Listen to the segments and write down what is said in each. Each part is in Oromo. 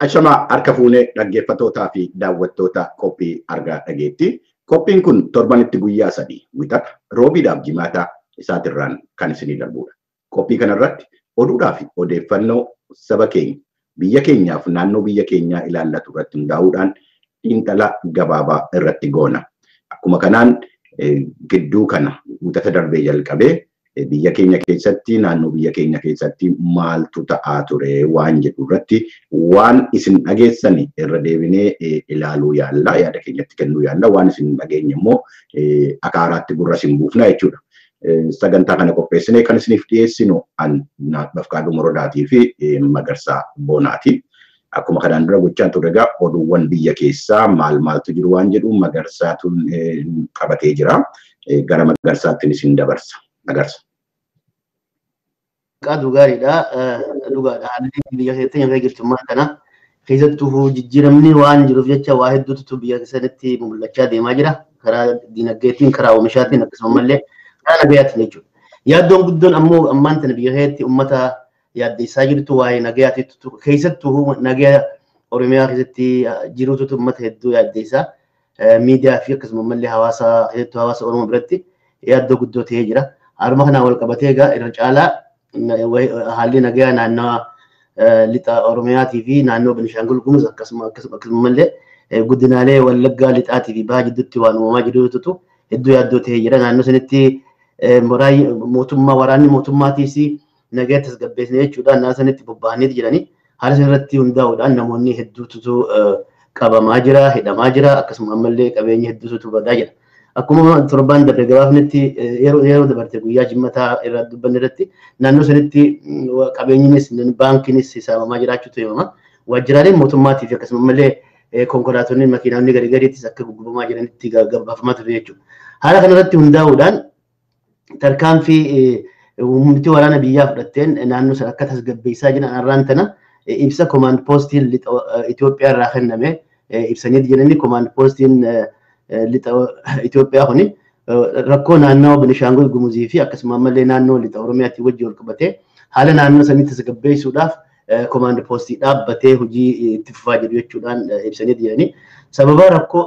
Ashamaa harka fuunee dhaggeeffattootaa fi daawwattoota qophii argaa dhageetti. Qophiin kun torbanitti guyyaa sadii wixata roobiidhaaf jimaataa isaatirraan kan isinii darbudha. Qophii kanarratti oduudhaa fi odeeffannoo saba keenya biyya keenyaaf naannoo biyya keenyaa ilaallatu irratti hundaa'uudhaan xiinxala gabaabaa irratti goona. Akkuma kanaan gidduu kana wixata darbee jalqabee biyya keenya keessatti naannoo biyya keenya keessatti maaltu ta'aa ture waan jedhu irratti waan isin dhageessan irra deebinee ilaaluu yaalla yaada keenyatti kennuu yaalla waan isin dhageenye immoo akka haaraatti gurra isin buufna jechuudha. Sagantaa kana qopheessinee kan isiniif dhiyeessinu Bafqaaduu Morodaatii fi Magarsaa Boonaati. Akkuma kanaan dura gochaan ture egaa oduuwwan biyya keessaa maal maaltu jiru waan jedhu Magarsaatu qabatee jira. Gara Magarsaattiin isin dabarsa. Magarsa. Qaadu gaariidha. Dhugaadha. Haalli biyya keessatti nyaata jirtummaa kana keessattuu jijjiiramni waan jiruuf jecha waa hedduutu biyya keessatti mul'achaa deemaa jira. Karaa dinagdeetiin, karaa oomishaatiin akkasumallee karaa nagayaatiin jechuudha. Yaaddoon guddoon ammoo ammaan tana biyya keessatti uummata yaaddeessaa jirtu waa'ee nagayaatiitu keessattuu nagaya Oromiyaa keessatti jiruutu uummata hedduu yaaddeessaa. Miidiyaa fi akkasumallee hawaasa keessattuu hawaasa Oromoo biratti yaaddoo guddoo ta'ee jira. Haruma kanaan wal qabatee egaa irra caalaa haalli nagayaa naannoo lixa Oromiyaatii fi naannoo Beenishaangul Gumuz akkasumallee guddinaalee Wallaggaa lixaatii fi bahaa jidduutti waan uumamaa jirutu hedduu yaaddoo ta'ee jira. Naannoo sanitti mootummaa waraanni mootummaatiis nagaa tasgabbeessine jechuudha. Naannoo sanitti bobba'anii jiranii haala sanarratti hundaa'uudhaan namoonni hedduutu qabamaa jira, hidhamaa jira, akkasuma ammallee qabeenyi hedduutu badaa jira. Akkuma torbaan darbe gabaafnetti yeroo dabarte guyyaa jimmataa irraa dubbanne irratti naannoo sanitti qabeenyinis baankiinis saamaa jiraachuutu himama. Waajjiraaleen mootummaatii fi akkasuma ammallee konkolaatonni makiinonni garii gariittis akka guggubamaa jiranitti gabaafamaa ture jechuudha. Haala kanarratti hundaa'uudhaan tarkaanfii humniti waraana biyyaa fudhatteen naannoo sana akka tasgabbeessaa jiran har'aan tana ibsa koomaand poostiin Itoophiyaa irraa kenname ibsanii jiranii koomaand poostiin lixa Itoophiyaa kuni rakkoo naannoo Benishaangul Gumuzii fi akkasuma ammallee naannoo lixa Oromiyaatti wajjin wal qabatee haala naannoo sanii tasgabbeessuudhaaf koomaand poostii dhaabbatee hojii itti fufaa jiru jechuudhaan ibsanii jiranii. Sababa rakkoo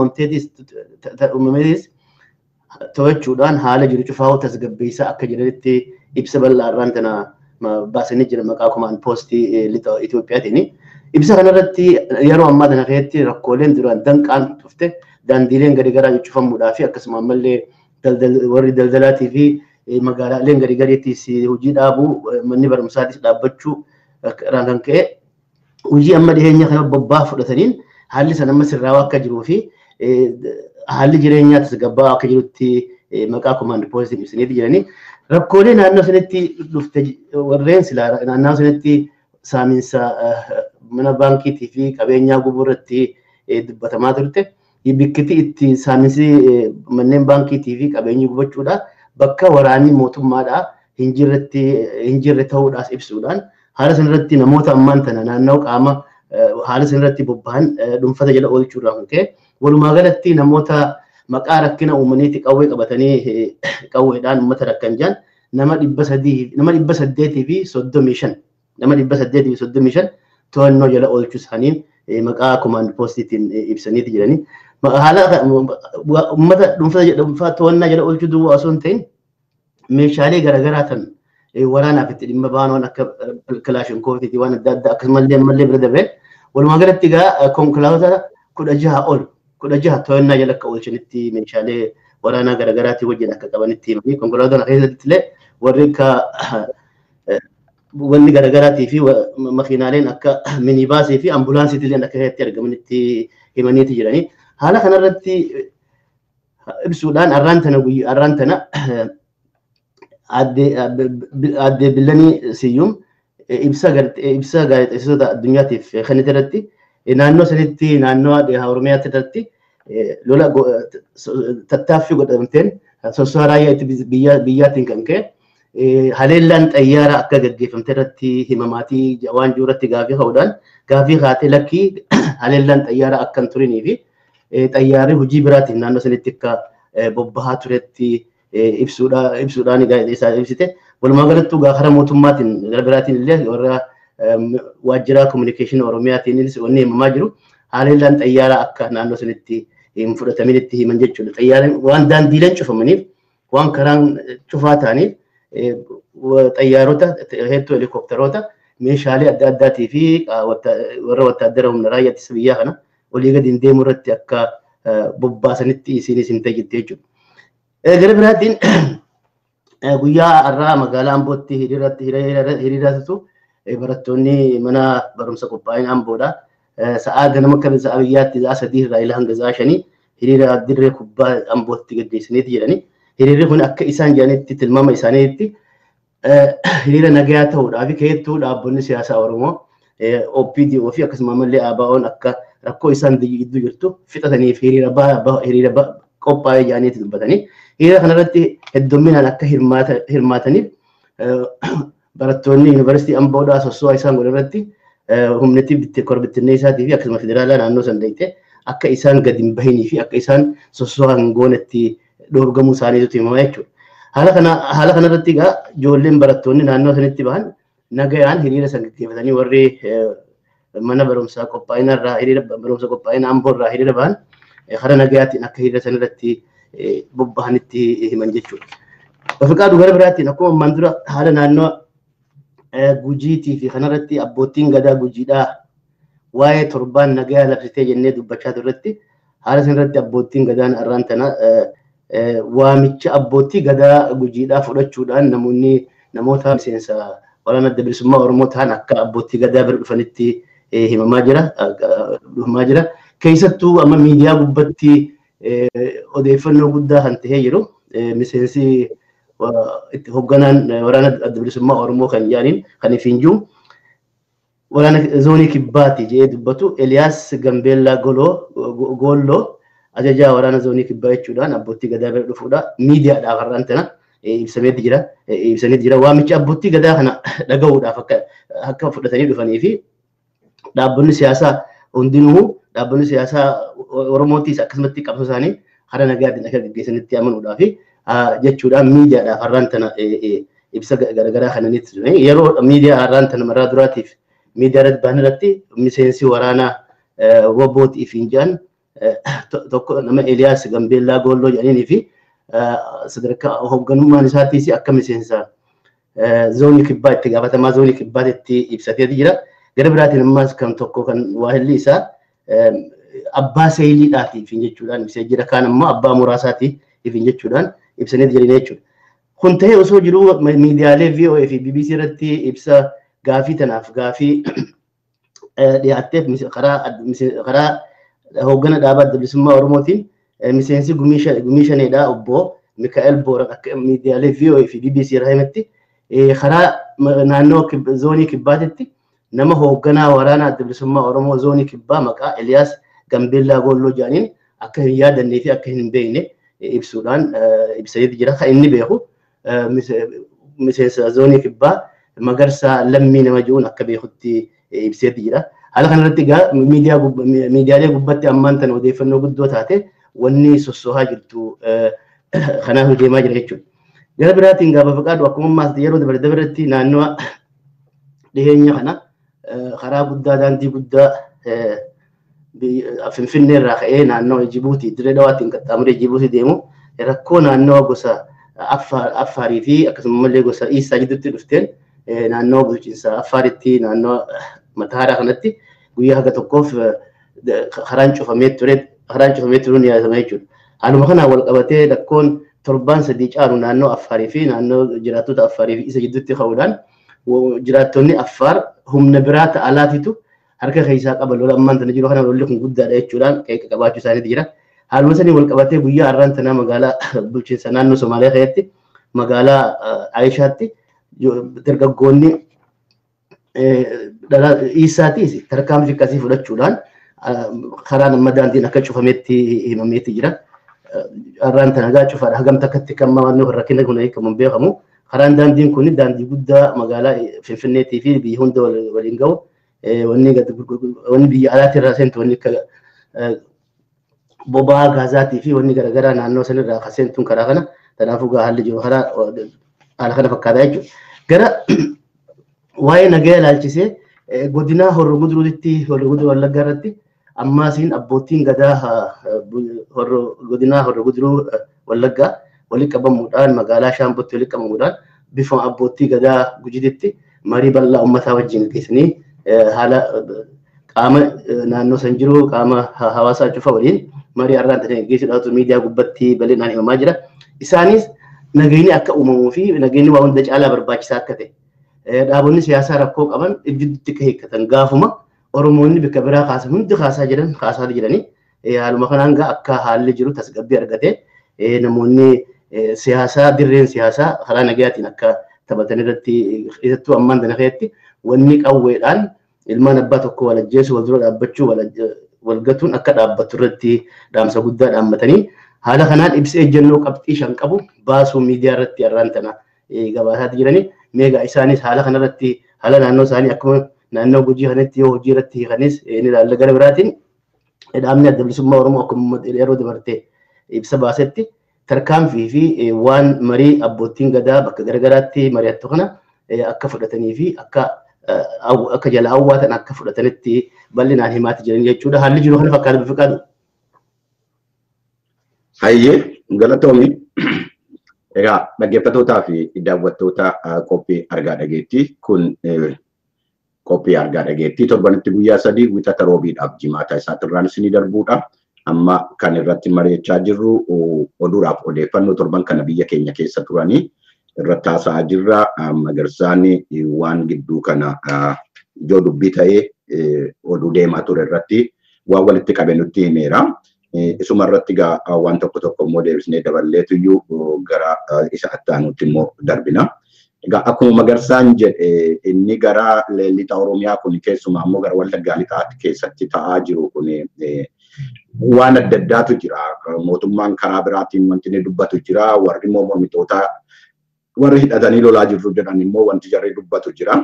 uumameetis to'achuudhaan haala jiru cufaa tasgabbeessaa akka jiranitti ibsa bal'aarraan tana baasanii jira maqaa koomaand poostii lixa Itoophiyaatiin. Ibsa kanarratti yeroo ammaa kana keessatti rakkooleen duraan danqaan dhufte daandiileen garaagaraa cufamuudhaa fi akkasuma ammallee warri daldalaatii fi magaalaaleen garaagaraattis hojii dhaabuu manni barumsaatis dhaabbachuu irraan kan ka'e hojii amma dhiyeenya kana bobbaa fudhataniin haalli sana amma sirraawaa akka jiruu fi haalli jireenyaa tasgabbaa akka jirutti maqaa koomaand poostiin ibsaniiti jiranii rakkoolee naannoo sanatti dhufte warreen silaa naannoo sanatti saamiinsa mana baankiitii fi qabeenyaa gubuu irratti dubbatamaa turte. Bikkiti itti saamiinsi manneen baankiitii fi qabeenyi gubachuudha bakka waraanni mootummaadhaa hin jirre ta'uudhaas ibsuudhaan haala sanarratti namoota ammaan tana naannoo qaama haala sanarratti bobba'an dhuunfata jala oolchuudhaan kan ka'e walumaa galatti namoota maqaa rakkina uumaniiti qawwee qabatanii qawweedhaan uummata rakkan jiran nama dhibba sadii nama dhibba saddeetii fi soddomii shan nama dhibba saddeetii fi soddomii shan to'annoo jala oolchuu isaaniin maqaa koomaand poostiitiin ibsaniiti jiranii. Haala uummata dhuunfaa to'annaa jala oolchuu duwwaa osoo hin ta'in meeshaalee garaagaraa tan waraanaaf itti dhimma ba'an waan akka kilaashinkoofii waan adda addaa akkasumallee ammallee bira darbee walumaa galatti egaa konkolaattota kudha jaha ol kudha jaha to'annaa jala akka oolchanitti meeshaalee waraanaa garaagaraatii wajjin akka qabanitti himanii konkolaattota keessatti illee warri akka wanni garaagaraatii fi makiinaaleen akka minibaasii fi ambulaansiitii illee akka keessatti argamanitti himaniiti jiranii. Haala kanarratti ibsuudhaan har'aan tana har'aan tana aadde Billanii Siyyuum ibsa gaazexeessitoota addunyaatiif kennite irratti naannoo sanitti naannoo Oromiyaatti irratti lola tattaaffii godhamteen sosochii raayyaa biyyaatiin kan ka'e haleellaan xayyaara akka gaggeeffamte irratti himamaatii waan jiru irratti gaafii ka'uudhaan gaafii kaatee lakkii haleellaan xayyaara akka hin turinii fi xayyaarri hojii biraatiin naannoo sanitti akka bobbahaa turetti ibsuudhaan gaazexeessaa ibsite. Walumaa galattuu karaa mootummaatiin gara biraatiin illee warra waajjira kominikeeshinii Oromiyaatiinis wanni himamaa jiru haalellaan xayyaaraa akka naannoo sanitti hin fudhataminitti himan jechuudha. Xayyaaraan waan daandiileen cufamaniif waan karaan cufaa ta'aniif xayyaarota hedduu helikopteroota meeshaalee adda addaatii fi warra wattaaddara humna raayyaa ittisa biyyaa kana olii gadi hin deemu irratti akka bobbaasanitti isinis hin tajjitte jechuudha. Gara biraatiin guyyaa har'aa magaalaa Ambootti hiriiratu barattoonni mana barumsa qophaa'ina Amboodha. Sa'aa ganama akka sa'a biyyaatti sa'a sadii irraa ila hanga sa'a shanii hiriira dirree kubbaa Ambootti gaggeessaniiti jedhani. Hiriirri kun akka isaan jedhanitti tilmaama isaaniitti hiriira nagayaa ta'uudhaa fi keessattuu dhaabbonni siyaasaa Oromoo OPDO fi akkasuma ammallee ABO'n akka rakkoo isaan gidduu jirtu fixataniif hiriira qophaa'ee jedhaniiti dubbatanii. Hiriira kanarratti heddumminaan akka hirmaataniif barattoonni yuunivarsiitii Amboodhaa sossoo isaan godhan irratti humnatti korbittinnee isaatii fi akkasuma federaalaa naannoo san dhayite akka isaan gadi hin bahinii fi akka isaan sossoo hangoonetti dhoorgamuu isaaniitu himamaa jechuudha. Haala kana haala kanarratti egaa ijoolleen barattoonni naannoo sanitti bahan nagayaan hiriira san gaggeeffatanii warri mana barumsaa qophaa'ina irraa hiriira barumsa qophaa'ina amboo irraa hiriira bahan hara nagayaatiin akka hiriira san irratti bobba'anitti himan jechuudha. Afrikaa dubara biraattiin akkuma ammaan dura haala naannoo gujiitii fi kanarratti abbootiin gadaa gujiidhaa waa'ee torbaan nagayaa labsitee jennee dubbachaa turretti haala sanarratti abbootiin gadaan arraan tana waamicha abbootii gadaa gujiidhaa fudhachuudhaan namoonni namoota miseensa waraana adda bilisummaa Oromoo ta'an akka abbootii gadaa bira dhufanitti himamaa jira. Dhufamaa jira. Keessattuu amma miidiyaa gubbatti odeeffannoo guddaa kan ta'ee jiru miseensi itti hoogganaan waraana adda bilisummaa Oromoo kan jedhaniin kan ifiin jiru waraana zoonii kibbaati jedhee dubbatu Eliyaas Gambeellaa Goolloo ajajaa waraana zoonii kibbaa jechuudhaan abbootii gadaa bira dhufuudha. Miidiyaadhaaf har'aan tana ibsameetti jira. Ibsaniitti jira. Waamichi abbootii gadaa kana dhaga'uudhaaf akka akka fudhatanii dhufanii fi dhaabbonni siyaasaa hundinuu dhaabbonni siyaasaa Oromootiis akkasumatti qabsoo isaanii hara nagaatiin akka gaggeessanitti amanuudhaa fi jechuudhaan miidiyaadhaaf har'aan tana ibsa garaagaraa kananitti ture. Yeroo miidiyaa har'aan tana maraa duraatiif miidiyaa irratti ba'an irratti miseensi waraanaa wobbootii fi injaan tokko nama Eliyaas Gambeellaa Goolloo jedhanii fi sadarkaa hoogganummaan isaatiis akka miseensa zoonii kibbaa itti gaafatamaa zoonii kibbaatti ibsateeti jira. Gara biraatiin ammas kan tokko kan waahilli isaa abbaa seeyiliidhaatiif jechuudhaan ibsee jira. Kaan ammoo abbaa muraasaatiif jechuudhaan ibsanii jiran jechuudha. Kun ta'ee osoo jiruu miidiyaalee VOA fi BBC irratti ibsa gaafii tanaaf gaafii dhiyaatteef karaa hooggana dhaabaa adda bilisummaa Oromootiin miseensi gumii shaneedhaa obbo Mikaa'el Booran akka miidiyaalee VOA fi BBC irraa himetti karaa naannoo zoonii kibbaatitti nama hoogganaa waraana adda bilisummaa Oromoo zoonii kibbaa maqaa Eliyaas Gambeellaa Goolloo jedhaniin akka hin yaadannee fi akka hin beekne ibsuudhaan ibsateeti jira. Kan inni beeku miseensa zoonii kibbaa magarsaa lammii nama jiruun akka beekutti ibseeti jira. Haala kanarratti egaa miidiyaalee gubbatti ammaan tana odeeffannoo guddoo taate wanni sossohaa jirtu kanaaf deemaa jira jechuudha. Gara biraatiin gaafa faqaadu akkuma ammaas yeroo dabare dabaretti naannoo dhiyeenya kana karaa guddaa daandii guddaa Finfinnee irraa ka'ee naannoo Jibuutii dirree dhawaattiin qaxxaamuree Jibuutii deemu rakkoo naannoo gosa Affaarii fi akkasumallee gosa Iisaa gidduutti dhufteen naannoo bulchiinsa Affaaritti naannoo Mataaraa kanatti guyyaa haga tokkoof karaan cufamee ture karaan cufamee turuun yaadama jechuudha. Haaluma kanaan wal qabatee rakkoon torbaan sadii caalu naannoo Affaarii fi naannoo jiraattota Affaarii fi isa gidduutti ka'uudhaan jiraattonni Affaar humna biraa ta'alaatitu harka keessaa qaba lola ammaan tana jiru kana lolli kun guddaadha jechuudhaan qeeqa qabaachuu isaaniiti jira. Haaluma sanii wal qabatee guyyaa har'aan tanaa magaalaa bulchiinsa naannoo Somaaliyaa keessatti magaalaa Ayishaatti dargaggoonni Iisaatiis tarkaanfii akkasii fudhachuudhaan karaan amma daandiin akka cufametti himameeti jira. Har'aan tana gaa cufaadha. Hagamta akkatti kan maannoo rakkina kun hiikamuun beekamu. Karaan daandiin kun daandii guddaa magaalaa Finfinneetii fi biyya hunda waliin gahu wanni biyya alaatti irraa seentu wanni akka boba'aa gaazaatii fi wanni garaagaraa naannoo sanirraa akka seentuun karaa kana kanaafuu gaa haalli jiru karaa haala kana fakkaataa jechuudha. Gara waa'ee nagaa ilaalchisee godina horro guduruutti horro guduruu wallaggaa irratti ammaasiin abbootiin gadaa godina horro guduruu wallaggaa walitti qabamuudhaan magaalaa shaambootti walitti qabamuudhaan bifa abbootii gadaa gujiditti marii bal'aa uummataa wajjin geessanii haala qaama naannoo san jiru qaama hawaasaa cufa waliin marii har'aan ta'e geessuudhaatu miidiyaa gubbatti bal'inaan himamaa jira. Isaanis nageenyi akka uumamuu fi nageenyi waa hunda caalaa barbaachisaa akka ta'e dhaabonni siyaasaa rakkoo qaban iddiitti akka hiikkatan gaafuma Oromoonni bakka biraa kaasan hundi kaasaa jiran kaasaa jiranii haaluma kanaan gaa akka haalli jiru tasgabbii argatee namoonni siyaasaa dirreen siyaasaa karaa nagayaatiin akka taphatan irratti keessattuu ammaan dana keessatti wanni qawweedhaan ilmaan abbaa tokko wal ajjeesu wal dura dhaabbachuu wal gatuun akka dhaabbattu irratti dhaamsa guddaa dhaammatanii haala kanaan ibsa ejjennoo qabxii shan qabu baasuu miidiyaa irratti har'aan tana gabaasaatti jiranii meegaa isaanis haala kanarratti haala naannoo isaanii akkuma naannoo gujii kanatti yoo hojii irratti hiikanis ni ilaalla gara biraatiin dhaabni adda bilisummaa Oromoo akkuma yeroo dabartee ibsa baasetti tarkaanfii fi waan marii abbootiin gadaa bakka garagaraatti mari'attu kana akka fudhatanii fi akka akka jala hawwaatan akka fudhatanitti bal'inaan himaatti jiran jechuudha. Haalli jiru kana fakkaata bifa qabu. Hayyee galatoomi. Egaa dhaggeeffattootaa fi daawwattoota qophii argaa dhageettii kun qophii argaa dhageettii torbanitti guyyaa sadii wixata roobiidhaaf jimaata isaatirraan isinii darbuudha. Amma kan irratti mari'achaa jirru oduudhaaf odeeffannoo torban kana biyya keenya keessa turanii irratti haasa'aa jirra. Magarsaan waan gidduu kana ijoo dubbii ta'ee oduu deemaa ture irratti waan walitti qabe nutti himeera. Isuma irratti egaa waan tokko tokko immoo deebisnee daballeetu iyyuu gara isa attaanutti immoo darbina. Egaa akkuma magarsaan jedhe inni gara lixa Oromiyaa kun keessumaa immoo gara Wallaggaa lixaatti keessatti ta'aa jiru kun waan adda addaatu jira. Mootummaan karaa biraatiin wanti inni dubbatu jira. Warri immoo mormitootaa warri hidhatanii lolaa jirru jedhan immoo wanti jarri dubbatu jira.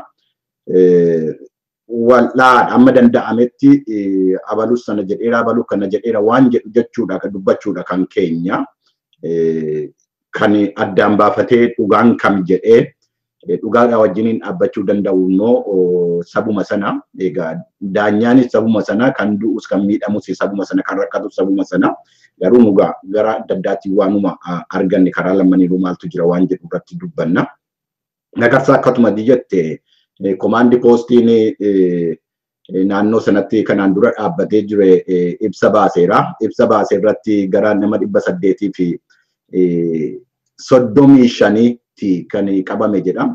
Wal'aan amma danda'ametti abalus sana jedheera abaluu kana jedheera waan jedhu jechuudha kan dubbachuudha kan keenya. Kan addaan baafatee dhugaan kam jedhee dhugaadhaa wajjiniin dhaabbachuu danda'u immoo sabuma sana egaa daanyaanis sabuma sana kan du'us kan miidhamus sabuma sana kan rakkatus sabuma sana garuu nugaa gara adda addaatti waanuma arganne karaa lamaniinuu maaltu jira waan jedhu irratti dubbanna. Nagarsaa akkatuma jette komaandi poostiin naannoo sanatti kanaan dura dhaabbatee jire ibsa baaseera. Ibsa baasee irratti gara nama dhibba saddeetii fi soddomii shaniitti kan qabame jedha.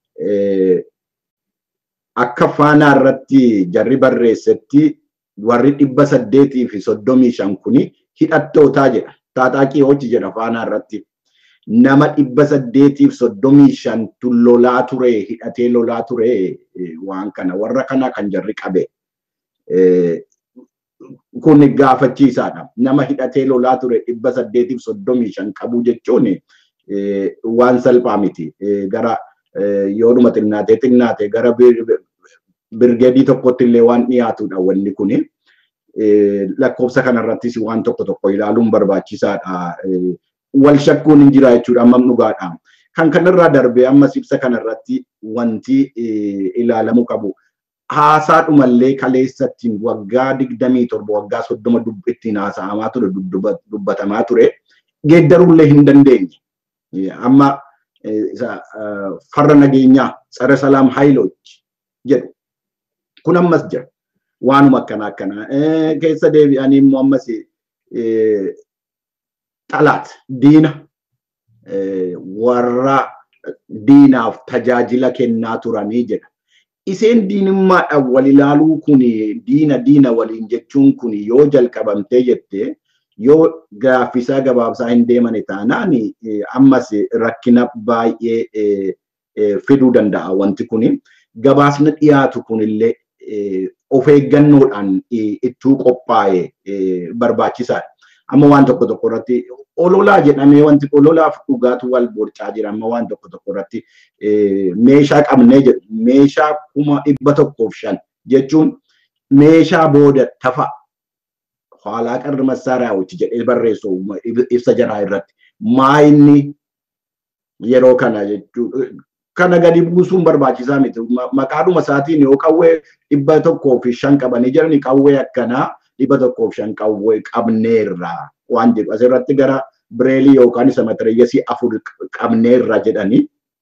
Akka faanaa irratti jarri barreessetti warri dhibba saddeetii fi soddomii shan kuni hidhattootaa jedha. Taaxaaqii hojii jedha faanaa irratti. Nama dhibba saddeetiif soddomii shantu lolaa ture hidhatee lolaa ture waan kana warra kana kan jarri qabe. Kun gaafachiisaadha. Nama hidhatee lolaa ture dhibba saddeetiif soddomii shan qabu jechuun waan salphaa miti. Gara yoodhuma xinnaatee xinnaate gara birgeedii tokkotti illee waan dhiyaatudha wanni kuni. Lakkoofsa kanarrattis waan tokko tokko ilaaluun barbaachisaadha. Wal shakkuun hin jira jechuudha amma dhugaadha. Kan kanarraa darbee ammas ibsa kanarratti wanti ilaalamuu qabu. Haasaadhumallee kaleessattiin waggaa digdamii torba waggaa soddoma ittiin haasa'amaa ture dubbatamaa ture. Geeddaruullee hin dandeenye. Amma farra nageenyaa tsare salaam haayilochi jedhu kun ammas jira. Waanuma akkana akkana keessa deebi'anii immoo ammas xalaat diina warra diinaaf tajaajila kennaa turanii jedha. Iseen diinummaadhaan wal ilaaluu kun diina diina waliin jechuun kun yoo jalqabamtee jettee yoo gaaffisaa gabaabsaa hin deemane taanaan ammas rakkina baay'ee fiduu danda'a wanti kun. Gabaasni dhiyaatu kunillee of eeggannoodhaan ittuu qophaa'e barbaachisaadha. Amma waan tokko tokko irratti ololaa jedhamee wanti ololaaf dhugaatu wal borcaa jira. Amma waan tokko tokko irratti meeshaa qabnee jedhu meeshaa kuma dhibba tokkoof shan jechuun meeshaa booda tafa haalaa qarri massaaraa hojii jedhee barreessu ibsa jaraa irratti maa inni yeroo kana kana gadi buusuun barbaachisaa miti. Maqaadhuma isaatiin yoo qawwee dhibba tokkoo fi shan qabanii jirani qawwee akkanaa dhibba tokkoo fi shan qawwee qabneerra waan jedhu asirratti gara bireelii yookaan isa matirayyasii afur qabneerra jedhanii.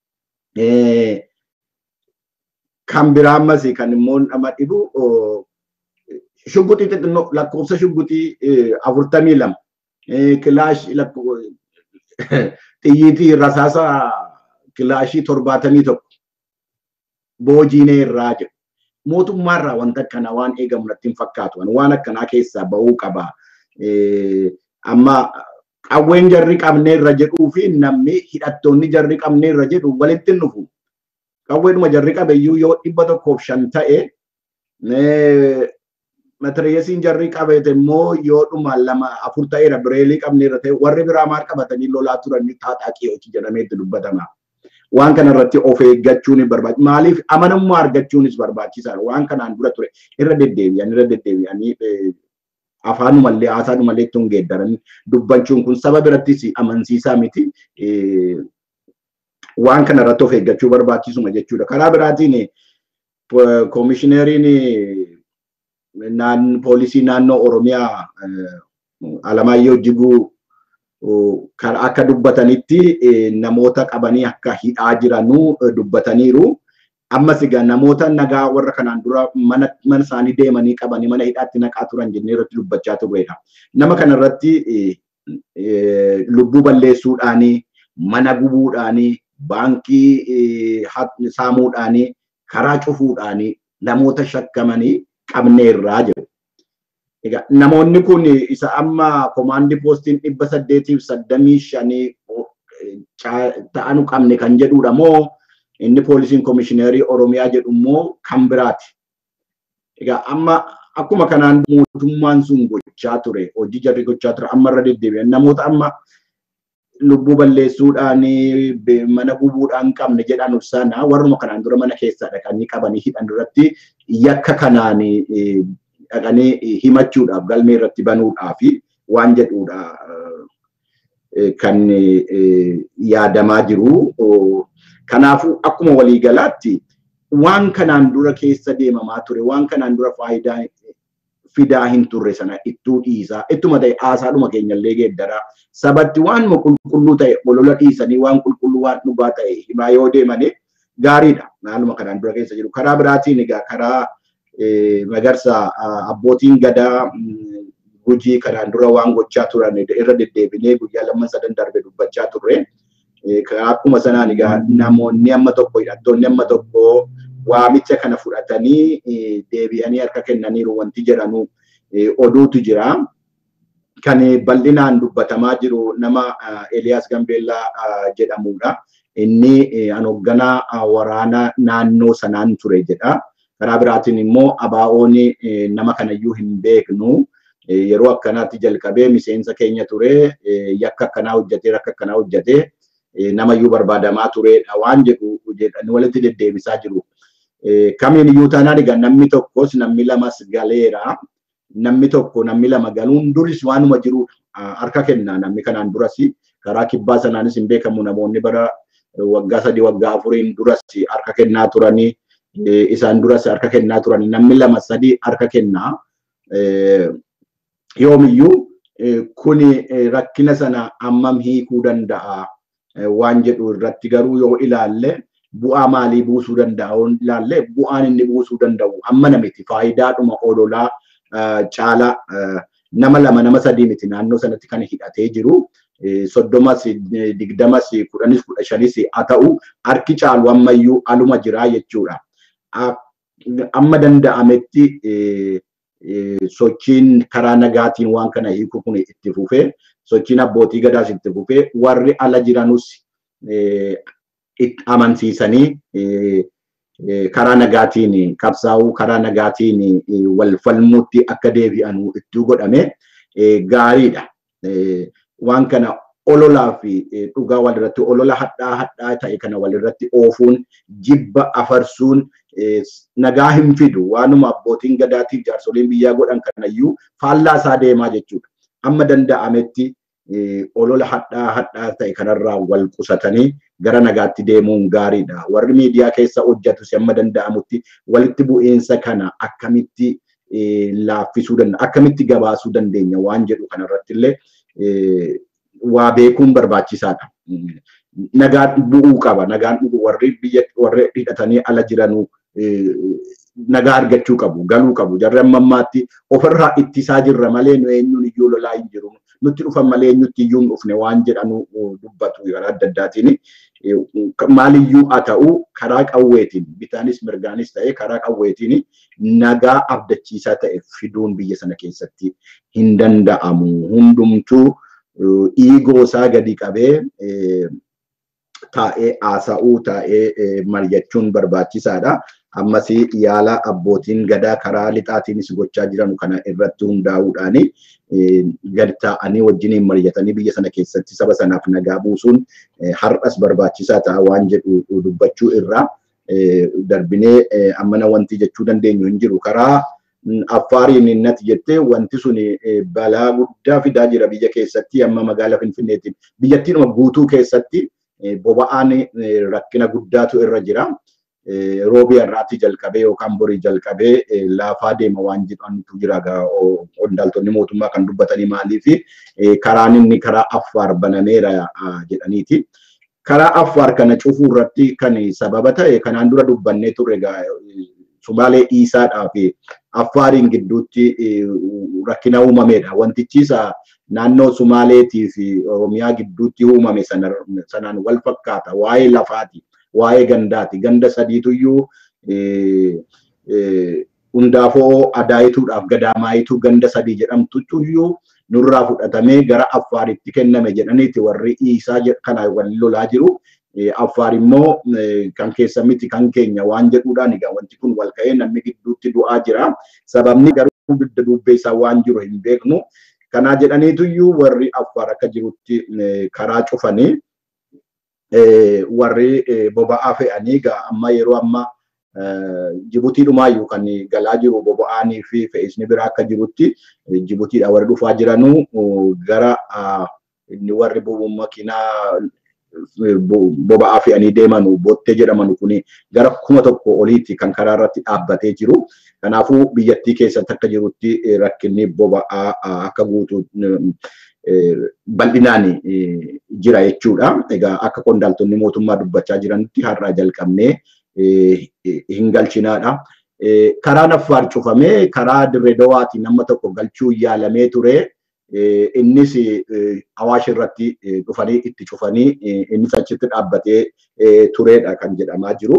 Kan biraa ammas kan immoo nama dhibu shugguxii xixinnoo lakkoofsa shugguxii afurtamii lama kilaash xiyyiitii rasaasa kilaashii torbaatamii tokko boojiinee irraa jedhu. Mootummaarraa wanta akkanaa waan eegamu natti hin fakkaatu. Waan akkanaa keessaa bahuu qaba. Amma qawween jarri qabneerra jedhuu fi namni hidhattoonni jarri qabneerra jedhu walitti hin dhufu. Qawweedhuma jarri qabeyyuu yoo dhibba tokkoof shan ta'e matiriyeesiin jarri qabate immoo yoo dhuma lama afur ta'eera bireelii qabneerra ta'e warri biraa maal qabatanii lolaa turan xaaxaaqii hojii jedhameetti dubbatama. Waan kana irratti of eeggachuun barbaachisa. Maaliif amanamummaa argachuunis barbaachisaadha. Waan kanaan dura ture irra deddeebi'an irra deddeebi'anii afaanumallee haasaanumallee itti hin geeddaran dubbachuun kun saba birattis amansiisaa miti. Waan kana irratti of eeggachuu barbaachisuma jechuudha. Karaa biraatiin koomishineriin poolisii naannoo Oromiyaa Alamaayyoo Jiguu akka dubbatanitti namoota qabanii akka hidhaa jiranuu dubbataniiru. Ammas egaa namoota nagaa warra kanaan dura mana isaanii deemanii qabanii mana hidhaatti naqaa turan jennee irratti dubbachaa turredha. Nama kana irratti lubbuu balleessuudhaanii, mana gubuudhaanii, baankii saamuudhaanii, karaa cufuudhaanii namoota shakkamanii qabneerraa jiru. Egaa namoonni kun isa amma komaandii poostiin dhibba saddeetiif saddamii shanii ta'anu qabne kan jedhudha moo inni poolisiin koomishineerii Oromiyaa jedhu immoo kan biraati. Egaa amma akkuma kanaan mootummaan sun gochaa ture hojii jarri gochaa ture amma irra deddeebi'an namoota amma lubbuu balleessuudhaan mana gubuudhaan qabne jedhan ibsana warruma kanaan dura mana keessaa dhaqanii qabanii hidhan irratti yakka kanaan dhaqanii himachuudhaaf galmee irratti banuudhaaf waan jedhudha kan yaadamaa jiru. Kanaafuu akkuma waliigalaatti waan kanaan dura keessa deemamaa ture waan kanaan dura faayidaa fidaa hin turre sana ittuu dhiisaa ittuma ta'e haasaadhuma keenyallee geeddaraa sabatti waan qulqulluu ta'e olola dhiisanii waan qulqulluu waan dhugaa ta'e himaa yoo deemanii gaariidha. Maaluma kanaan dura keessa jiru. Karaa biraatiin egaa karaa magarsa abbootiin gadaa gujii kanaan dura waan gochaa turan irra deddeebinee guyyaa lamman sadan darbe dubbachaa turre. Akkuma sanaan egaa namoonni amma tokko hidhattoonni amma tokko waamicha kana fudhatanii deebi'anii harka kennaniiru wanti jedhanu oduutu jira. Kan bal'inaan dubbatamaa jiru nama Eliyaas Gambeellaa jedhamudha. Inni hoogganaa waraanaa naannoo sanaan ture jedha. Karaa biraatiin immoo abaa'oon nama kanayyuu hin beeknu. Yeroo akkanaatti jalqabee miseensa keenya ture yakka akkanaa hojjetee rakka akkanaa hojjetee namayyuu barbaadamaa turedha waan jedhu jedhanii walitti deddeebisaa jiru. Kamiin iyyuu taanaan egaa namni tokkos namni lamas galeera. Namni tokko namni lama galuun duris waanuma jiru harka kenna namni kanaan duras karaa kibbaa sanaanis hin beekamu namoonni bara waggaa sadii waggaa afuriin duras harka kennaa turanii isaan duras harka kennaa turanii namni lama sadii harka kennaa. Yoomiyyuu kuni rakkina sana ammam hiikuu danda'a waan jedhu irratti garuu yoo ilaalle bu'aa maalii buusuu danda'a yoo ilaalle bu'aan inni buusuu danda'u amma namiti faayidaadhuma ololaa caalaa nama lama nama sadii miti naannoo sanatti kan hidhatee jiru. Soddomas digdamas kudhanis kudha shanis haa ta'u harki caalu ammayyuu aluma jiraa jechuudha. Amma danda'ametti sochiin karaa nagaatiin waan kana hiiku kun itti fufee sochiin abbootii gadaas itti fufee warri ala jiranus amansiisanii karaa nagaatiin qabsaa'uu karaa nagaatiin wal falmuutti akka deebi'an itti godhame gaariidha. Waan kana ololaa fi dhugaa walirratti olola hadhaa hadhaa ta'e kana walirratti oofuun jibba afarsuun nagaa hin fidu waanuma abbootiin gadaatiif jaarsoliin biyyaa godhan kanayyuu faallaa isaa deemaa jechuudha. Amma danda'ametti olola hadhaa hadhaa ta'e kanarraa wal qusatanii gara nagaatti deemuun gaariidha. Warri miidiyaa keessa hojjetus amma danda'amutti walitti bu'iinsa kana akkamitti laaffisuu danda'a akkamitti gabaasuu dandeenya waan jedhu kanarratti illee waa beekuun barbaachisaadha. Nagaan bu'uu qaba. Nagaan warri biyya warri hidhatanii ala jiranuu nagaa argachuu qabu, galuu qabu. Jarri amma ammaatti ofirraa ittisaa jirra malee nu eenyuun iyyuu lolaa hin jiru. Nutti dhufan malee eenyutti iyyuu hin dhufne waan jedhanu dubbatu karaa adda addaatiin. Maaliyyuu haa ta'u karaa qawweetiin bitaanis mirgaanis ta'ee karaa qawweetiin nagaa abdachiisaa ta'e fiduun biyya sana keessatti hin danda'amu. Hundumtuu dhiigoo isaa gadi qabee taa'ee haasa'uu taa'ee mari'achuun barbaachisaadha. Ammas yaala abbootiin gadaa karaa lixaatiinis gochaa jiran kana irratti hundaa'uudhaan gadi taa'anii wajjiniin mari'atanii biyya sana keessatti saba sanaaf nagaa buusuun har'as barbaachisaa ta'a waan jedhu dubbachuu irraa darbinee ammana wanti jechuu dandeenyu hin jiru. Karaa affaariin innati jettee wanti sun balaa guddaa fidaa jira biyya keessatti amma magaala Finfinneetiin biyyattiinuma guutuu keessatti boba'aan rakkina guddaatu irra jira. Roobii har'aatti jalqabee yookaan borii jalqabee laafaa deema waan jedhantu jira qondaaltonni mootummaa kan dubbatanii maalii fi karaan inni karaa affaar banameera jedhaniiti. Karaa affaar kana cufuu irratti kan sababa ta'e kanaan dura dubbannee turre Sumaalee dhiisaadhaa fi affaariin gidduutti rakkina uumameedha. Wantichisa naannoo Sumaaleetii fi Oromiyaa gidduutti uumame sanaan wal fakkaata. Waa'ee lafaati. Waa'ee gandaati. Ganda sadiituyyuu hundaafoo adaayituudhaaf gadaamaayituu ganda sadii jedhamtuyyuu nurraa fudhatamee gara affaaritti kenname jedhaniiti warri dhiisaa kana wal lolaa jiru. Affaar immoo kan keessa miti kan keenya waan jedhuudhaan egaa wanti kun wal ka'ee namni gidduutti du'aa jira. Sababni garuu dugda duubbeessaa waan jiru hin beeknu. Kanaa jedhaniituyyuu warri affaar akka jirutti karaa cufanii warri boba'aa fe'anii egaa amma yeroo amma Jibuutii dhumaayyuu kan galaa jiru boba'aanii fi fe'isni biraa akka jirutti Jibuutiidha warri dhufaa jiranuu gara inni warri makiinaa boba'aa fe'anii deemanu bottee jedhamanu kuni gara kuma tokko oliitti kan karaa irratti dhaabbatee jiru. Kanaafuu biyyattii keessatti akka jirutti rakkinni boba'aa akka guutu bal'inaan jira jechuudha. Egaa akka qondaaltonni mootummaa dubbachaa jiranitti har'aa jalqabnee hin galchinaadha. Karaan affaar cufamee karaa dirree dawaatiin nama tokko galchuu yaalamee ture. Innis awaash irratti dhufanii itti cufanii innis achitti dhaabbatee turedha kan jedhamaa jiru.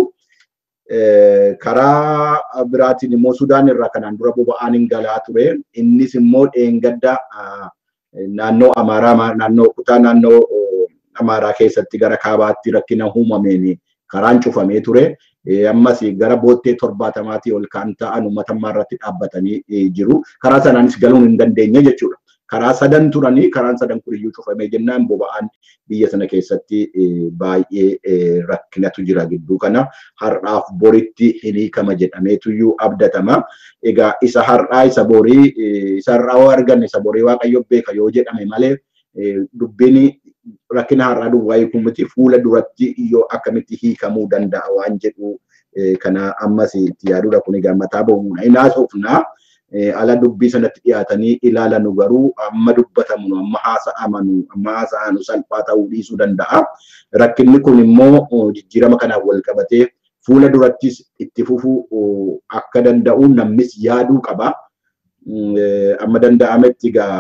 Karaa biraatiin immoo Sudaan irraa kanaan dura boba'aan hin galaa ture. Innis immoo dheengadda naannoo Amaaraa naannoo kutaa naannoo Amaaraa keessatti gara kaabaatti rakkina uumameen karaan cufamee ture. Ammas gara boottee torbaatamaatii ol kan ta'an uummatammaa irratti dhaabbatanii jiru. Karaa sanaanis galuun hin dandeenye jechuudha. Karaa sadan turanii karaan sadan kun iyyuu cufamee jennaan boba'aan biyya sana keessatti baay'ee rakkinatu jira gidduu kana har'aaf boritti hin hiikama jedhameetu iyyuu abdatama. Egaa isa har'aa isa borii isa har'aa yoo arganne isa borii waaqayyo beeka yoo jedhame malee dubbiin rakkina har'aa duwwaa hiikuu miti fuula duratti yoo akkamitti hiikamuu danda'a waan jedhu kana ammas itti yaaduudha kun egaa mataa bahuudha. Inaasofnaa ala dubbii sanatti dhiyaatanii ilaalanu garuu amma dubbatamu amma haasa'amanu amma haasa'anu salphaa ta'uu dhiisuu danda'a. Rakkinni kun immoo jijjiirama kanaan wal qabatee fuula durattis itti fufuu akka danda'u namnis yaaduu qaba. Amma danda'ametti egaa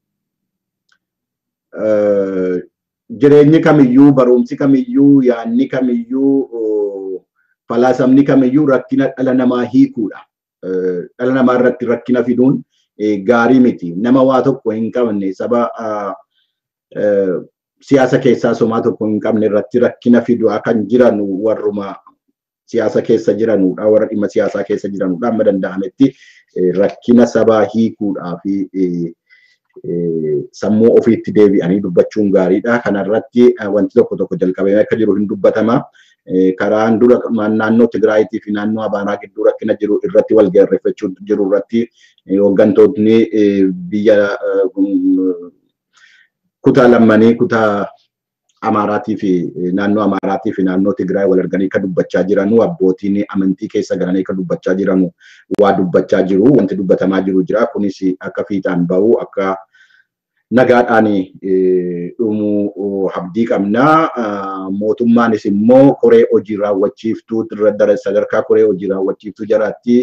jireenyi kamiyyuu barumsi kamiyyuu yaanni kamiyyuu falaasamni kamiyyuu rakkina dhala namaa hiikuudha. Dhala namaa irratti rakkina fiduun gaarii miti. Nama waa tokko hin qabne saba siyaasa keessaa somaa tokko hin qabne irratti rakkina fidu kan jiran warruma siyaasa keessa jiranudha. Warra dhimma siyaasaa keessa jiranudha. Amma danda'ametti rakkina sabaa hiikuudhaa fi sammuu ofiitti deebi'anii dubbachuun gaariidha. Kanarratti wanti tokko tokko jalqabamee akka jiru hin dubbatama. Karaan dura naannoo Tigraayitii fi naannoo Amaaraa gidduu rakkina jiru irratti wal gaarreeffachuu jiru irratti hooggantoonni biyya kutaa lammanii kutaa Amaaraatii fi naannoo Amaaraatii fi naannoo Tigraay wal arganii kan dubbachaa jiranu abbootiin amantii keessa galanii kan dubbachaa jiranu waa dubbachaa jiru wanti dubbatamaa jiru jira kunis akka fiixaan bahu akka nagaadhaan dhumuu abdii qabna mootummaanis immoo koree hojii raawwachiiftuu sadarkaa koree hojii raawwachiiftuu jaraatti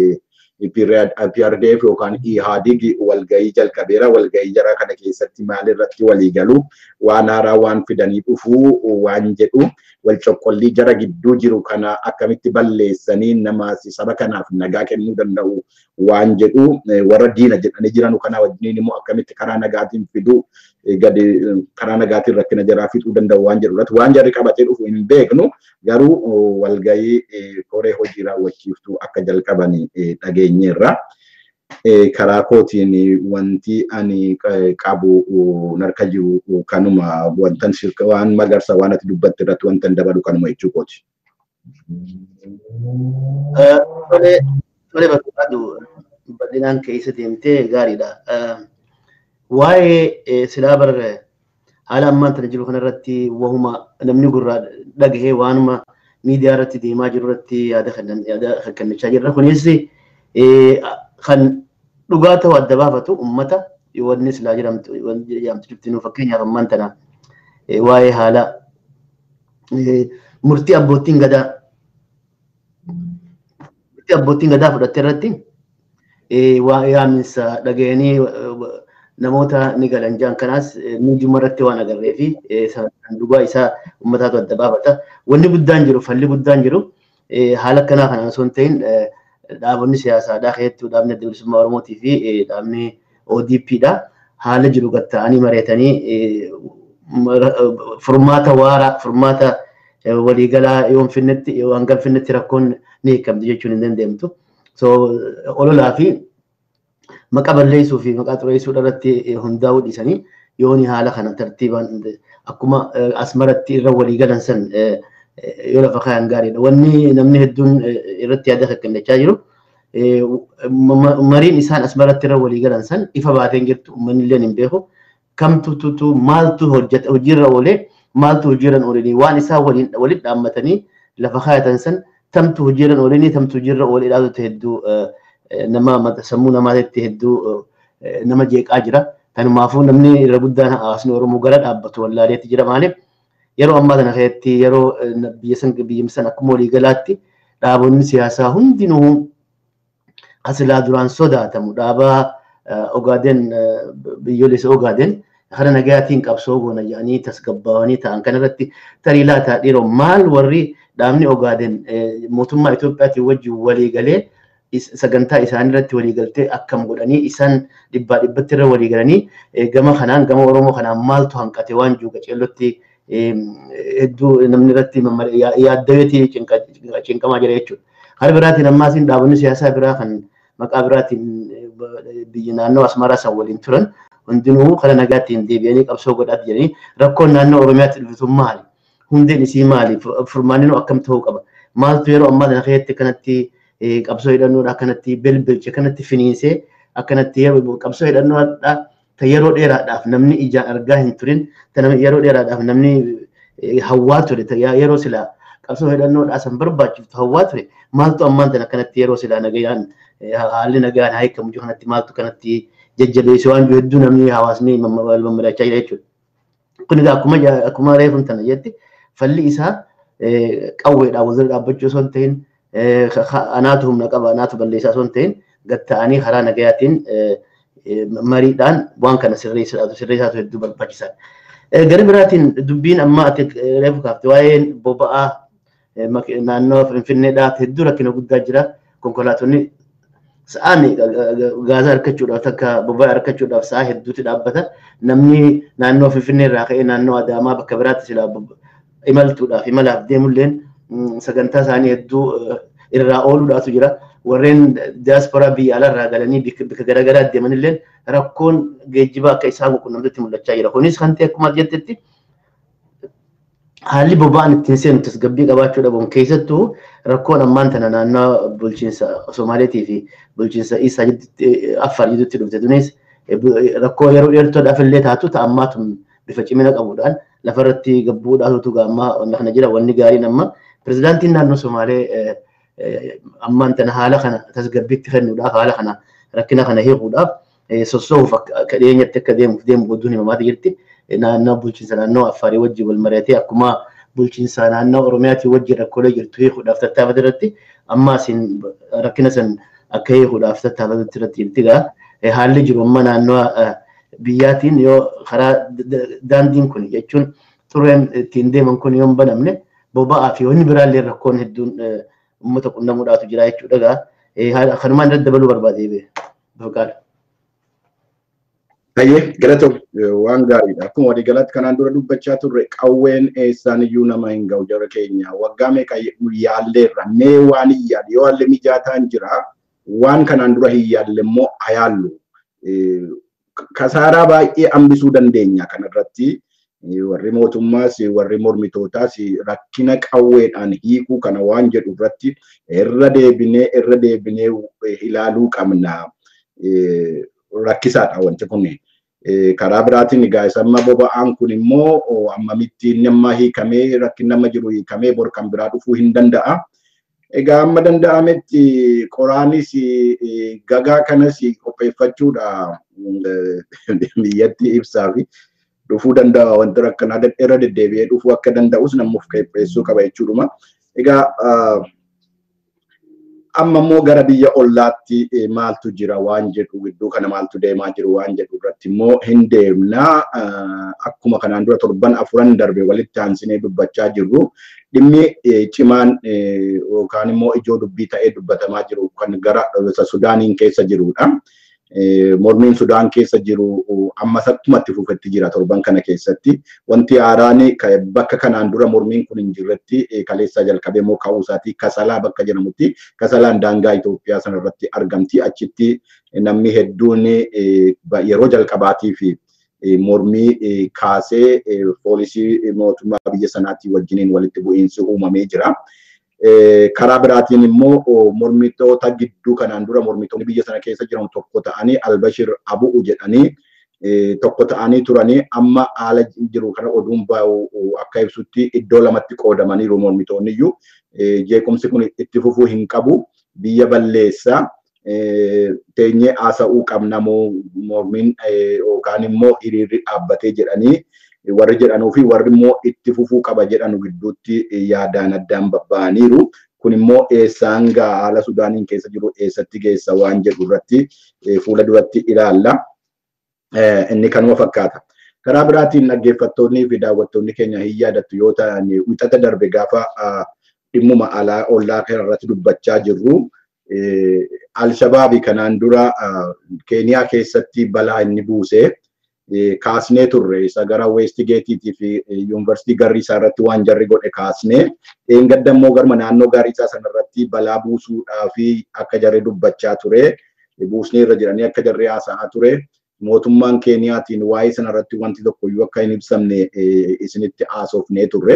PRDF yookaan IHADIG walgahii jalqabeera. Walgahii jaraa kana keessatti maalirratti walii galu waan haaraa waan fidanii dhufuu waan jedhu wal coqqollii jara gidduu jiru kana akkamitti balleessanii nama saba kanaaf nagaa kennuu danda'u waan jedhu warra diina jedhanii jiran kana wajjiniin immoo akkamitti karaa nagaatiin fiduu gadi karaa nagaatiin rakkina jaraa fixuu danda'u waan jedhu irratti waan jarri qabatee dhufu hin beeknu garuu walgahii koree hojii raawwachiiftuu akka jalqaban dhageenyeerra. Karaa kootiin wanti ani qabu narka jiru kanuma wantan sirka waan magarsa waan ati dubbatte irratti wantan dabalu kanuma jechuu kooti. Tole tole barbaadu bal'inaan keessa deemtee gaariidha. Waa'ee silaa bar haala ammaan tana jiru kanarratti wahuma namni gurraa dhagahee waanuma miidiyaa irratti deemaa jiru irratti yaada kennachaa jirra. Kunis kan dhugaa ta'u adda baafatu uummata wanni silaa jedhamtu jedhamtu jirtinu fakkeenyaaf ammaan tana waa'ee haala murtii abbootiin gadaa murtii abbootiin gadaa fudhatte irratti waa'ee yaaminsa dhaga'anii namoota ni galan jaan kanaas miidiyuma irratti waan agarree fi dhugaa isaa uummataatu adda baafata. Wanni guddaan jiru falli guddaan jiru haala akkanaa kanaan osoo hin ta'in dhaabonni siyaasaadhaa keessattuu dhaabni adda bilisummaa Oromootii fi dhaabni ODPdha. Haala jiru gatta'anii mareetanii furmaata waaraa furmaata waliigalaa yoo finnetti yoo hanga finnetti rakkoon ni hiikamti jechuun hin dandeenyamtu. So ololaa fi maqaa balleessuu fi maqaa xureessuu irratti hundaa'uu dhiisanii yooni haala kana tartiibaan akkuma asmaratti irra waliigalan san yoo lafa kaayan gaariidha. Wanni namni hedduun irratti yaada kennachaa jiru. Mariin isaan asmaratti irra walii galan san ifa baateen jirtu uummanni illee hin beeku. Kamtu tutu maaltu hojjeta hojiirra oolee maaltu hojiirra oolee waan isaan waliin waliin dhaammatanii lafa kaayatan san tamtu hojiirra oolee tamtu hojiirra oolee dhaabatu hedduu nama sammuu namaatti hedduu nama jeeqaa jira. Kanumaafuu namni irra guddaan hawaasni Oromoo gara dhaabbatu wallaaleetti jira maaliif yeroo ammaa kana keessatti yeroo biyya san biyya san akkuma waliigalaatti dhaabonni siyaasaa hundinuu asilaa duraan sodaatamu dhaabaa Ogaaden biyyoolessa Ogaaden kana nagayaatiin qabsoo goona jedhanii tasgabbaawanii ta'an kanarratti tarii laataa dhiiroo maal warri dhaabni Ogaaden mootummaa Itoophiyaatiin wajjin walii galee sagantaa isaanii irratti walii galtee akkam godhanii isaan dhibbaa dhibbatti irra walii galanii gama kanaan gama Oromoo kanaan maaltu hanqate waan jiru qaceellotti hedduu namni irratti yaaddaweetii cinqamaa jira jechuudha. Hara biraatiin ammaasiin dhaabonni siyaasaa biraa kan maqaa biraatiin biyya naannoo Asmaraa san waliin turan hundinuu karaa nagaattiin deebi'anii qabsoo godhaatti jedhanii rakkoon naannoo Oromiyaatti dhuftu maali? Hundeen isii maali? Furmaanni akkam ta'uu qaba? Maaltu yeroo ammaa kana keessatti kanatti qabsoo hidhannoodha akkanatti belbelche akkanatti finiinsee akkanatti qabsoo hidhannoodha ta yeroo dheeraadhaaf namni ijaan argaa hin turin yeroo dheeraadhaaf namni hawwaa ture yeroo silaa qabsoo hidhannoodhaa san barbaachiftu hawwaa ture maaltu ammaan tan akkanatti yeroo silaa nagayaan haalli nagayaan haikamu jiru kanatti maaltu kanatti jajjabeesse waan jiru hedduu namni hawaasni wal mammadachaa jira jechuudha. Kun egaa akkuma akkuma reefuun tana jetti falli isaa qawweedhaan wal dhaabbachuu osoo hin ta'in anaatu humna qaba anaatu balleessaa osoo hin ta'in gatta'anii karaa nagayaatiin mariidhaan waan kana sirreessaatu sirreessaatu hedduu barbaachisaadha. Gara biraatiin dubbiin amma ati reefu kaafte waa'een boba'aa naannoo Finfinneedhaaf hedduu rakkina guddaa jira. Konkolaatonni sa'aan gaazaa argachuudhaaf takka boba'aa argachuudhaaf sa'a hedduutti dhaabbata. Namni naannoo Finfinnee irraa ka'ee naannoo Adaamaa bakka biraatti silaa imaltuudhaaf imalaaf deemulleen sagantaa isaanii hedduu irraa ooluudhaatu jira. warreen diyaasporaa biyya alaarraa galanii bakka garaagaraa deemanillee rakkoon geejjibaa akka isaan quunnamtutti mul'achaa jira. Kunis kan ta'e akkuma jettetti haalli boba'aan ittiin seenu tasgabbii qabaachuu dhabuun keessattuu rakkoon ammaan tana naannoo bulchiinsa Somaaleetii fi bulchiinsa Isaa Affaar jidduutti dhufte. Tunis rakkoo yeroo dheertuudhaaf illee taatu ta'ammaatu bifa cimina qabuudhaan lafarratti gabbuudhaatu gaammaa wanna kana jira wanni gaariin amma pirezidaantiin naannoo Somaalee ammaan tana haala kana tasgabbiitti kennuudhaaf haala kana rakkina kana hiikuudhaaf sossoo'uuf akka dhiyeenyatti akka deemuuf deemu godduun himamaati jirti. Naannoo bulchiinsa naannoo Affaarii wajjin wal mari'atee akkuma bulchiinsa naannoo Oromiyaatii wajjin rakkoolee jirtu hiikuudhaaf tattaafate irratti amma isin rakkina san akka hiikuudhaaf tattaafate irratti jirti gaa haalli jiru amma naannoo biyyaatiin yoo karaa daandiin kun jechuun tureen ittiin deeman kun yoo hin banamne boba'aa fi wanni biraallee rakkoon hedduun uummata qunnamuudhaatu jira jechuudha gaa kanumaan irratti dabaluu barbaadee beekaa. Ayyee galatoom waan gaariidha. Akkuma walii galatti kanaan dura dubbachaa turre qawween eessaan iyyuu nama hin ga'u jara keenya waggaa meeqa yaalleerra mee waan hin yaalle yoo haalli mijaataan jira waan kanaan dura hin yaalle immoo hayaallu. Kasaaraa baay'ee hambisuu dandeenya kanarratti warri mootummaas warri mormitootaas rakkina qawweedhaan hiikuu kana waan jedhu irratti irra deebinee irra deebinee ilaaluu qabna. rakkisaadha wanti kun. Karaa biraatiin egaa isa amma boba'aan kun immoo ammamitti nama hiikamee rakkin nama jiru hiikamee bor kan biraa dhufuu hin danda'a. Egaa amma danda'ametti qoraanis gagaa kanas qopheeffachuudha biyyatti ibsaa fi dhufuu danda'a wanti rakkanaa irra deddeebi'ee dhufuu akka danda'us namuuf qopheessuu qaba jechuudha. Egaa amma immoo gara biyya ollaatti maaltu jira waan jedhu gidduu kana maaltu deemaa jiru waan jedhu irratti immoo hin deemna akkuma kanaan dura torban afuran darbe walitti aansinee dubbachaa jirru dhimmi cimaan yookaan immoo ijoo dubbii ta'ee dubbatamaa jiru kan gara Sudaaniin keessa jirudha. mormiin Sudaan keessa jiru ammas akkumatti fufetti jira torban kana keessatti. Wanti haaraan bakka kanaan dura mormiin kun hin jirretti kaleessa jalqabee immoo ka'uu isaati kasalaa bakka jedhamutti kasalaan daangaa Itoophiyaa sanarratti argamti. Achitti namni hedduun yeroo jalqabaatii fi mormii kaasee poolisii mootummaa biyya sanaatii wajjiniin walitti bu'iinsi uumamee jira. karaa biraatiin immoo mormitoota gidduu kanaan dura mormitoonni biyya sana keessa jiran tokko ta'anii Albashir Abu'u jedhanii tokko ta'anii turanii amma haala jiru kana oduun baa'u akka ibsutti iddoo lamatti qoodamaniiru mormitoonni iyyuu jeequmsi kun itti fufuu hin qabu biyya balleessaa teenyee haasa'uu qabna mormiin yookaan immoo hiriirri dhaabbatee jedhanii warri jedhanuu fi warri immoo itti fufuu qaba jedhanu gidduutti yaadaan addaan babba'aniiru. Kun immoo eessaan gaa haala Sudaaniin keessa jiru eessatti geessa waan jedhu irratti fuula duratti ilaalla. Inni kanuma fakkaata. Karaa biraatiin dhaggeeffattoonnii fi daawwattoonni keenya hin yaadattu yoo ta'an wixata darbe gaafa dhimmuma alaa ollaa kanarratti dubbachaa jirru. Alshabaabii kanaan dura Keeniyaa keessatti balaa inni buusee kaasnee turre isa gara Weestigeetiitii fi Yuunivarsiitii Garriisaa irratti waan jarri godhe kaasnee dheengadda immoo garma naannoo Garriisaa sanarratti balaa buusuudhaa fi akka jarri dubbachaa ture buusnee irra jiranii akka jarri haasa'aa ture mootummaan Keeniyaatiin waa'ee sanarratti wanti tokkoyyuu akka hin ibsamne isinitti haasofnee turre.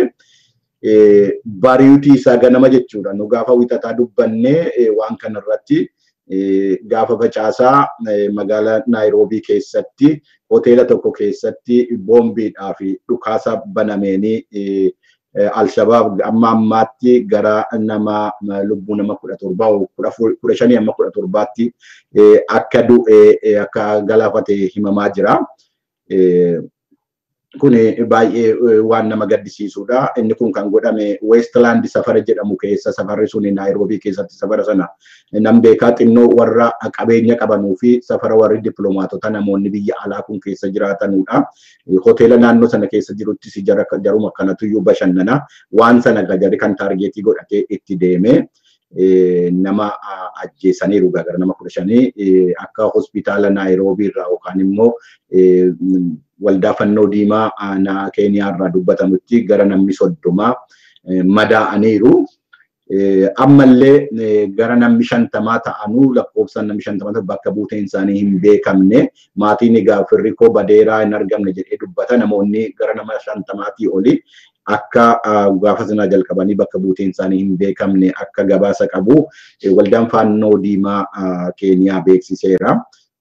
Bariitii isaa ganama jechuudha nu gaafa wixataa dubbannee waan kanarratti gaafa facaasaa magaalaa Naayiroobii keessatti hoteela tokko keessatti boombiidhaa fi dhukaasa banameenii Alshabaab amma ammaatti gara nama lubbuu nama kudha torbaa kudha shanii amma kudha torbaatti akka du'e akka galaafate himamaa jira. kun baay'ee waan nama gaddisiisudha. Inni kun kan godhame Westland safara jedhamu keessa safarri sun Naayiroobii keessatti safara sana nam beekaa xinnoo warra qabeenya qabanuu fi safara warri dippiloomaatota namoonni biyya alaa kun keessa jiraatanudha. Hoteela naannoo sana keessa jiruttis jaruma kanatu iyyuu bashannana. Waan sana jarri kan taargeetii godhatee itti deeme. nama ajjeesaniiru gara nama kudha shanii akka hospitaala Naayiroobii irraa yookaan immoo waldaa fannoo diimaa Keeniyaa irraa dubbatamutti gara namni soddoma madaa'aniiru. Ammallee gara namni shantamaa ta'anuu lakkoofsaan namni shantamaa bakka buuteen isaanii hin beekamne maatiin egaa firri koo badeeraa hin argamne jedhee dubbata namoonni gara nama shantamaatii oli akka gaafa sana jalqabanii bakka buuteen isaanii hin beekamne akka gabaasa qabu waldaan fannoo diimaa Keeniyaa beeksiseera.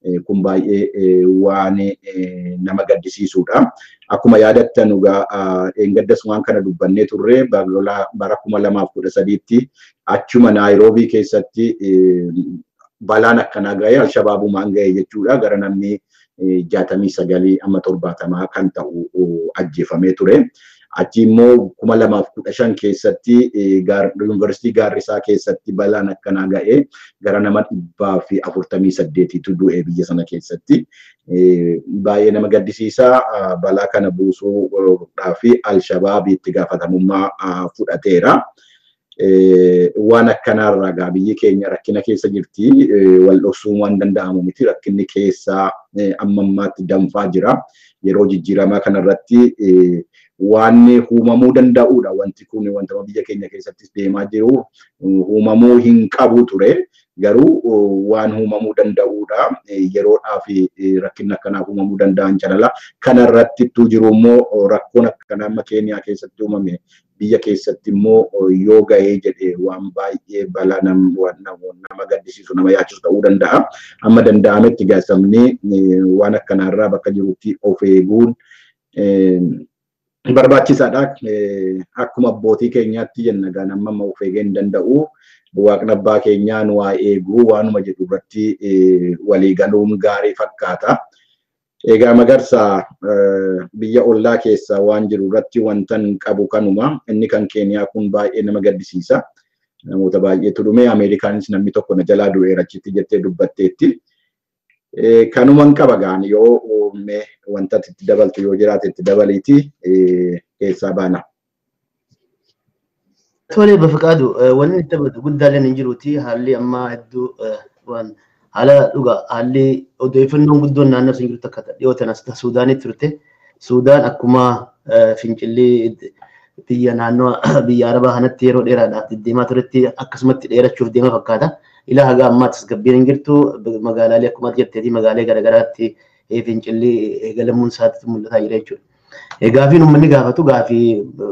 kun baay'ee waan nama gaddisiisudha. Akkuma yaadattan egaa eengaddas waan kana dubbannee turre bara kuma lamaaf kudha sadiitti achuma naayiroobii keessatti balaan akkanaa ga'ee alshabaabumaan ga'e jechuudha gara namni jaatamii sagalii amma torbaatamaa kan ta'u ajjeefamee ture. Achi immoo kuma lamaaf kudha shan keessatti yuunivarsiitii Gaarrisaa keessatti balaan akkanaa ga'ee gara nama dhibbaa fi afurtamii saddeetiitu du'e biyya sana keessatti. Baay'ee nama gaddisiisaa balaa kana buusuudhaa fi alshabaabii itti gaafatamummaa fudhateera. Waan akkanaarraa egaa biyyi keenya rakkina keessa jirti. Wal dhoksuun waan danda'amu miti. Rakkinni keessaa amma ammaatti danfaa jira. Yeroo jijjiiramaa kanarratti waan uumamuu danda'udha. Wanti kun wanta biyya keenya keessattis deemaa jiru uumamuu hin qabu ture. Garuu waan uumamuu danda'udha. Yeroodhaa fi rakkinni akkanaa uumamuu danda'an calala. Kanarratti jiru immoo rakkoon akkanaa amma Keeniyaa keessatti uumame biyya keessatti immoo yoo ga'ee jedhee waan baay'ee balaa nama gaddisiisu nama yaachisu ta'uu danda'a. Amma danda'ametti gaasamni waan akkanaarraa bakka jirutti of eeguun barbaachisaadha. Akkuma abbootii keenyaatti jenna gaa nama of eegee hin danda'u. Waaqni abbaa keenyaan waa eeguu waanuma jedhu irratti walii galuun gaarii fakkaata. Egaa magarsaa biyya ollaa keessa waan jiru irratti wanta hin qabu kanuma. Inni kan Keeniyaa kun baay'ee nama gaddisiisa. Namoota baay'eetu dhume Ameerikaanis namni tokko na jalaa du'eera achitti jettee dubbatteetti. Kanuma hin qaba gaan yoo wanta itti dabaltu yoo jiraate itti dabaliiti keessaa baana. Tole bafiqaadu wanni itti dabatu guddaaleen hin jiruuti haalli ammaa hedduu waan haala dhugaa haalli odeeffannoon guddoon naannoo sun jirtu akka dhiyootan as Suudaanitti turte. Suudaan akkuma fincillee biyya naannoo biyya Arabaa kanatti yeroo dheeraadhaaf deddeemaa turetti akkasumatti dheerachuuf deema fakkaata. Ilaa haga ammaattis gabbiin hin jirtu magaalaalee akkuma jetteeti magaalee garaagaraatti fincillee eegalamuun isaatti mul'ataa jira jechuudha. Gaafiin uummanni gaafatu gaafii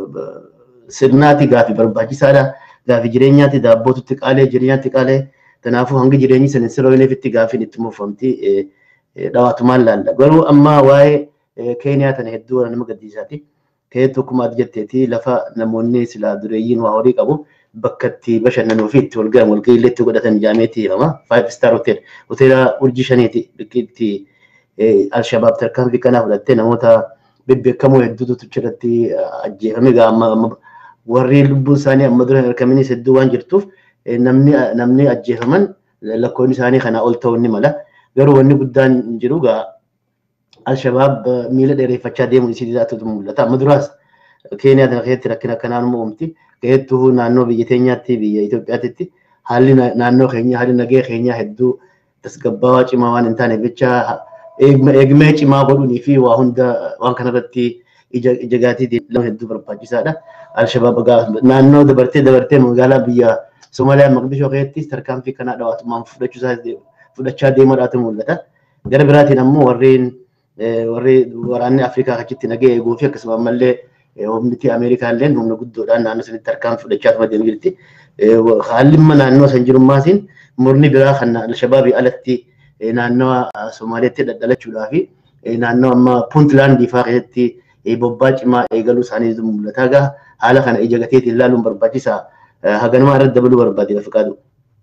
sirnaati gaafii barbaachisaadha. Gaafii jireenyaatti daabbootutti qaalee jireenyaatti qaalee kanaafuu hangi jireenyi sana sirooneefitti gaafiin itti muufamti dhawaatumaan laalla. Garuu amma waa'ee Keeniyaa tana hedduu nama gaddisiisaati. Keetu akkuma ati jetteeti lafa namoonni silaa dureeyyiin waa horii qabu bakka itti bashannanuu fi itti walgahan walgahii illee itti godhatan jaameeti jedhama. Five star hotel hoteela urjii shaniiti itti alshabaab tarkaanfii kanaa fudhattee namoota bebbeekamoo hedduutu achirratti ajjeefame gaama warri lubbuun isaanii amma dura hin argaminis hedduu waan jirtuuf namni namni ajjeefaman lakkoon isaanii kanaa ol ta'uu ni mala. Garuu wanni guddaan hin jiru gaa Alshabaab miila dheereeffachaa deemuun isii dhiyaatutu mul'ata. Amma duraas Keeniyaa kana keessatti rakkina akkanaan uumamti. Keessattuu naannoo biyya teenyaatti biyya Itoophiyaatti haalli naannoo keenyaa haalli nagee keenyaa hedduu tasgabbaawaa cimaa waan hin taaneef jecha eegmee cimaa godhuunii fi waa hunda waan kanarratti ija gaatii deemuun hedduu barbaachisaadha. Alshabaab naannoo dabartee dabartee magaalaa biyya Somaaliyaa Maqdishoo keessatti tarkaanfii kanaa dhawaatummaan fudhachaa deemuudhaatu mul'ata. Gara biraatiin ammoo warreen warri waraanni Afrikaa achitti nagee eeguu fi akkasuma ammallee humniti Ameerikaa illee humna guddoodhaan naannoo sanitti tarkaanfii fudhachaa deemu jirti. Haalli imma naannoo san jirummaatiin murni biraa kan Alshabaabii alatti naannawa Somaaliyaatti dhadhalachuudhaa fi naannoo amma Puuntlaandii fa'aa keessatti bobbaa cimaa eegaluu isaanii mul'ata. Egaa haala kana ija gateetiin ilaaluun barbaachisaa. Haganuma irratti dabaluu barbaade Bafiqaadu.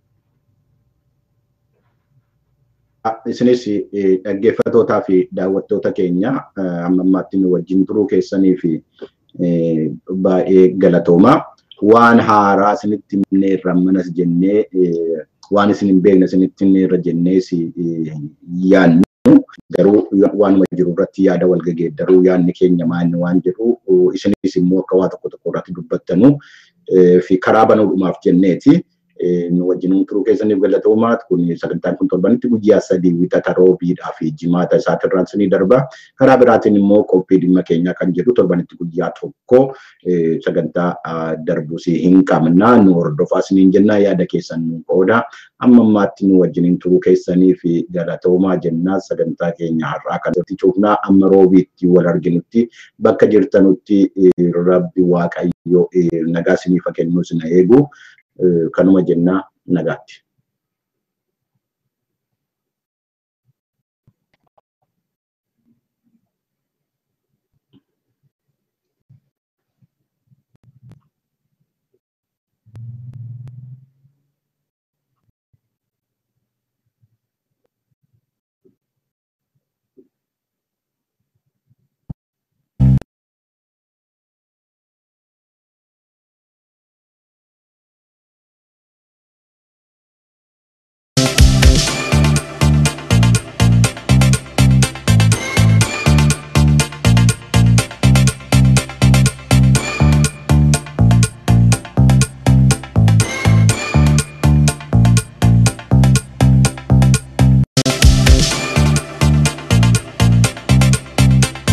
isinis dhaggeeffatootaa fi daawwattoota keenya amma ammaatti nu wajjin turuu keessanii fi baay'ee galatooma. Waan haaraa isinitti himne irra manas jennee waan isin hin beekne isinitti himne irra jennee yaadnu garuu waanuma jiru irratti yaada wal geeddaruu yaadni keenya maanni waan jedhu isinis immoo akka waa tokko tokko irratti dubbattanu fi karaa banuudhumaaf jenneeti. nu wajjin turuu keessaniif galatoomaa kun sagantaan kun torbanitti guyyaa sadii wixata roobiidhaa fi jimaata isaatirraan sinii darba karaa biraatiin immoo qophii dhimma keenyaa kan jedhu torbanitti guyyaa tokko sagantaa darbus hin qabna nu hordofaa siniin jennaa yaada keessan nu qooda amma ammaatti nu wajjin turuu keessanii fi galatoomaa jennaa sagantaa keenya har'aa kan irratti cuufnaa amma roobiitti wal arginutti bakka jirtanutti rabbi waaqayyo nagaa siniif kennuu sina eegu kanuma jennaa nagaatti.